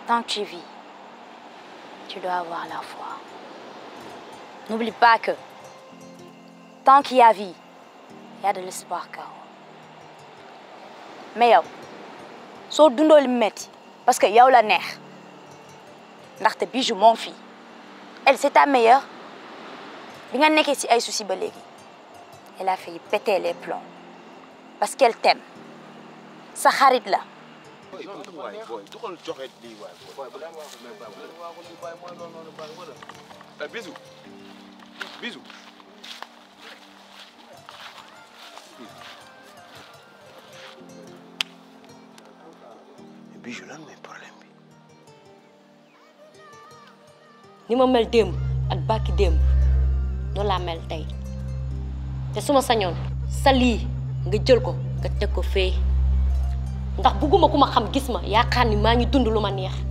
Tant que tu vis, tu dois avoir la foi. N'oublie pas que tant qu'il y a vie, il y a de l'espoir, Kao. Mais yow soo dundoo li metti parce que yow la neex ndaxte Bijou mon fille elle c'est ta meilleure bi nga nekkee ci ay soucis ba léegi elle a failli péter les plombs parce qu'elle t'aime sa xarit la waay booy duxal joxe lii waay booy. Eh, Bijou Bijou. Bijou lan mooy problème bi. ni ma mel démb ak bàkki démb noonu laa mel tey te su ma sañoon sa lii nga jël ko nga teg ko fee ndax bugguma ku ma xam gis ma yaakaar ni maa ngi dund lu ma neex